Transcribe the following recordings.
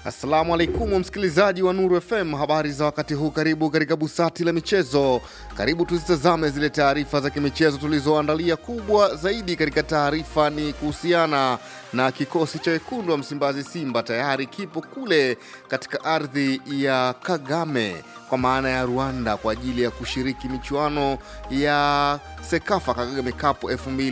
Assalamu alaikum msikilizaji wa Nuru FM, habari za wakati huu. Karibu katika busati la michezo. Karibu tuzitazame zile taarifa za kimichezo tulizoandalia. Kubwa zaidi katika taarifa ni kuhusiana na kikosi cha wekundu wa Msimbazi Simba tayari kipo kule katika ardhi ya Kagame kwa maana ya Rwanda kwa ajili ya kushiriki michuano ya Sekafa Kagame Cup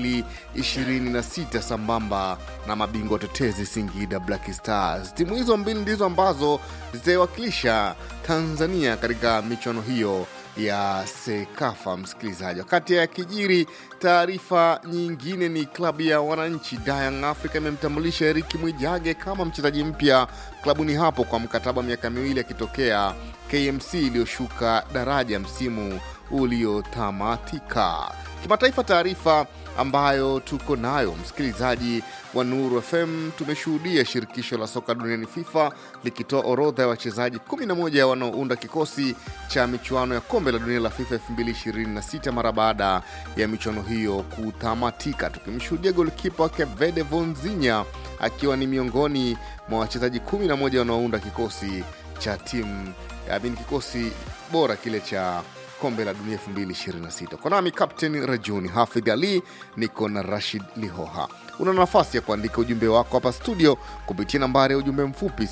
2026 sambamba na mabingwa tetezi Singida Black Stars. Timu hizo mbili ndizo ambazo zitaiwakilisha Tanzania katika michuano hiyo ya Sekafa. Msikilizaji, wakati ya kijiri, taarifa nyingine ni klabu ya wananchi Young Africa imemtambulisha Eriki Mwijage kama mchezaji mpya klabuni hapo kwa mkataba miaka miwili akitokea KMC iliyoshuka daraja msimu uliotamatika. Kimataifa, taarifa ambayo tuko nayo msikilizaji wa Nuru FM, tumeshuhudia shirikisho la soka duniani FIFA likitoa orodha ya wachezaji 11 wanaounda kikosi cha michuano ya kombe la dunia la FIFA 2026 mara baada ya michuano hiyo kutamatika, tukimshuhudia golkipa wake Vede Vonzinya akiwa ni miongoni mwa wachezaji 11 wanaounda kikosi cha timu amini kikosi bora kile cha kombe la dunia 2026. Kwa nami Captain Rajuni Hafidh Ali, niko na Rashid Lihoha. Una nafasi ya kuandika ujumbe wako hapa studio kupitia nambari ya ujumbe mfupi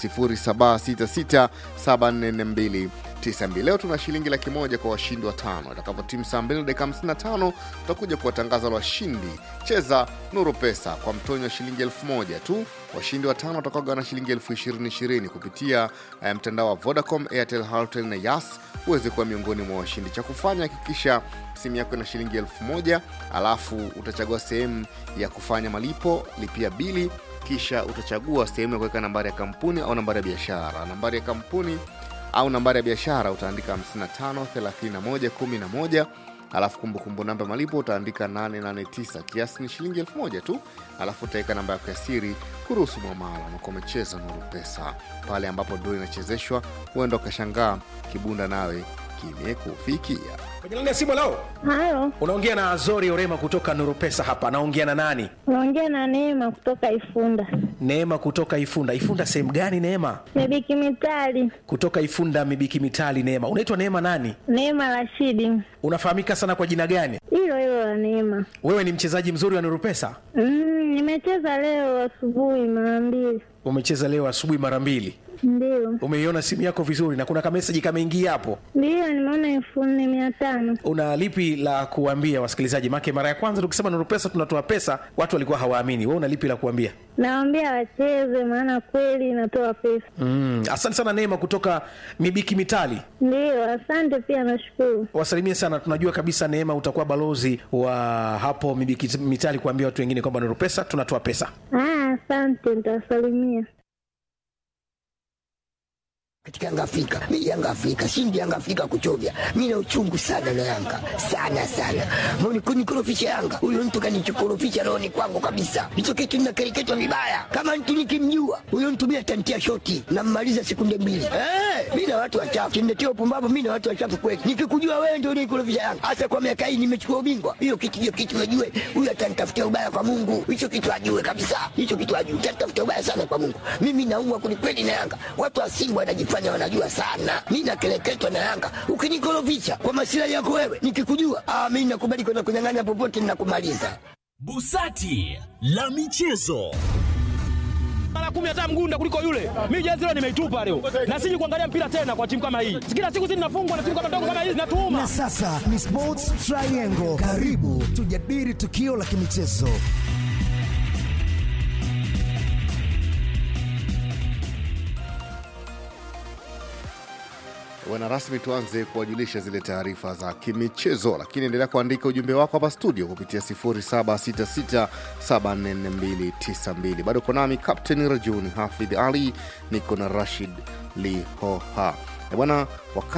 0766744292. Leo tuna shilingi laki moja kwa washindi wa tano. Itakapotimu saa 2 dakika 55 tutakuja kuwatangaza washindi. Cheza Nuru Pesa kwa mtonyo wa shilingi elfu moja tu. Washindi wa tano watakaogawa na shilingi elfu ishirini ishirini kupitia eh, mtandao wa Vodacom, Airtel, Halotel na Yas uweze kuwa miongoni mwa washindi. Cha kufanya hakikisha simu yako ina shilingi elfu moja alafu utachagua sehemu ya kufanya malipo, lipia bili, kisha utachagua sehemu ya kuweka nambari ya kampuni au nambari ya biashara. Nambari ya kampuni au nambari ya biashara utaandika 55 31 11 alafu kumbukumbu namba ya malipo utaandika 889 kiasi ni shilingi elfu moja tu alafu utaweka namba yako ya siri kuruhusu mwamala unakuwa umecheza nuru pesa pale ambapo ndo inachezeshwa huenda ukashangaa kibunda nawe kimekufikia Kwenye laini ya simu leo Halo, unaongea na Azori Orema kutoka Nuru Pesa hapa. Naongea na nani? naongea na Neema kutoka Ifunda. Neema kutoka Ifunda. Ifunda sehemu gani Neema? Mebiki Mitali, Kutoka Ifunda Mibiki Mitali. Neema, unaitwa Neema nani? Neema Rashidi, Unafahamika sana kwa jina gani? hilo hilo la Neema. Wewe ni mchezaji mzuri wa Nuru Pesa? Mm, nimecheza leo asubuhi mara mbili, Umecheza leo asubuhi mara mbili. ndio Umeiona simu yako vizuri na kuna kameseji kameingia hapo. ndio, nimeona elfu nne mia tano. Una lipi la kuambia wasikilizaji? Make mara ya kwanza tukisema Nuru Pesa tunatoa pesa, watu walikuwa hawaamini. Wewe una lipi la kuambia? Nawaambia wacheze, maana kweli inatoa pesa. Mm, asante sana Neema kutoka Mibiki Mitali. Ndio, asante pia, nashukuru. wasalimie sana. Tunajua kabisa Neema utakuwa balozi wa hapo Mibiki Mitali kuambia watu wengine kwamba Nuru Pesa tunatoa pesa. Ah, asante, nitawasalimia. katika Yanga Afrika. Mimi Yanga Afrika, shindi Yanga Afrika kuchovya. Mimi na uchungu sana na Yanga. Sana sana. Mbona kunikorofisha Yanga? Huyo mtu kanichokorofisha rohoni kwangu kabisa. Hicho kitu ninakereketwa vibaya. Kama mtu nikimjua, huyo mtu mimi atantia shoti na mmaliza sekunde mbili. Eh, mimi na watu wachafu. Kiniletea upumbavu mimi na watu wachafu kweli. Nikikujua wewe ndio unikorofisha Yanga. Hasa kwa miaka hii nimechukua ubingwa. Hiyo kitu hiyo kitu najue. Huyo atanitafutia ubaya kwa Mungu. Hicho kitu ajue kabisa. Hicho kitu ajue. Atanitafutia ubaya sana kwa Mungu. Mimi naumwa kwelikweli na Yanga. Watu wa Simba wanajifanya wanajua sana. Mimi nakeleketwa na Yanga. Ukinikorofisha kwa masilahi yako wewe, nikikujua, ah, mimi nakubali kwenda kunyang'anya popote ninakumaliza. Busati la michezo. mara kumi hata mgunda kuliko yule. Mimi jezi leo nimeitupa leo, na siji kuangalia mpira tena kwa timu kama hii. Kila siku zinafungwa na timu kama ndogo kama hizi Na natuuma. sasa ni Sports Triangle. Karibu tujadili tukio la kimichezo. Bwana rasmi, tuanze kuwajulisha zile taarifa za kimichezo, lakini endelea kuandika ujumbe wako hapa studio kupitia 0766744292. Bado uko nami Captain Rajuni Hafidh Ali, niko na Rashid Lihoha. Eh, Bwana wakati